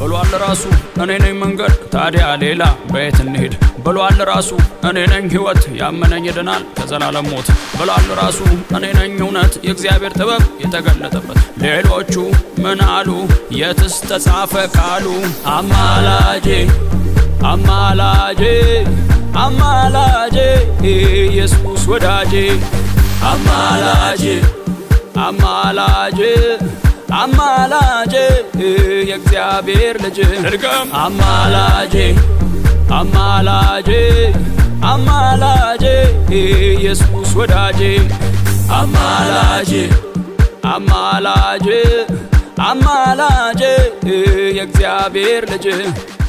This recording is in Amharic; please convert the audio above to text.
ብሏል ራሱ እኔ ነኝ መንገድ ታዲያ ሌላ በየት እንሄድ ብሏል ራሱ እኔ ነኝ ሕይወት ያመነኝ ይድናል ከዘላለም ሞት ብሏል ራሱ እኔ ነኝ እውነት የእግዚአብሔር ጥበብ የተገለጠበት ሌሎቹ ምን አሉ የትስ ተጻፈ ቃሉ አማላጄ አማላጄ አማላጄ ኢየሱስ ወዳጄ አማላጄ አማላጄ አማላጄ የእግዚአብሔር ልጅ ድርገም አማላጄ አማላጄ አማላጄ ኢየሱስ ወዳጄ አማላጄ አማላጄ አማላጄ የእግዚአብሔር ልጅ